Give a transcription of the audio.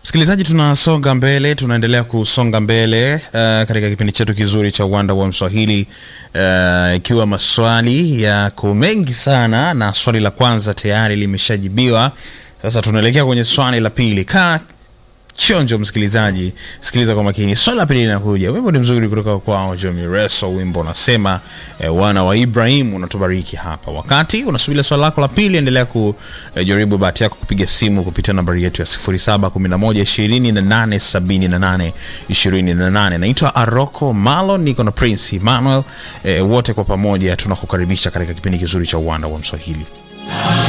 Msikilizaji, tunasonga mbele, tunaendelea kusonga mbele uh, katika kipindi chetu kizuri cha uwanda wa Mswahili uh, ikiwa maswali yako mengi sana, na swali la kwanza tayari limeshajibiwa. Sasa tunaelekea kwenye swali la pili. Kaa chonjo msikilizaji, sikiliza kwa makini. Swali la pili linakuja, wimbo ni mzuri kutoka kwao Jomi Reso, wimbo unasema eh, wana wa Ibrahim unatubariki hapa. Wakati unasubiri swali lako la pili, endelea kujaribu eh, bahati yako kupiga simu kupitia nambari yetu ya 0711287828. 28. Naitwa Aroko Malo, niko na Prince Emmanuel, eh, wote kwa pamoja tunakukaribisha katika kipindi kizuri cha uwanda wa Mswahili.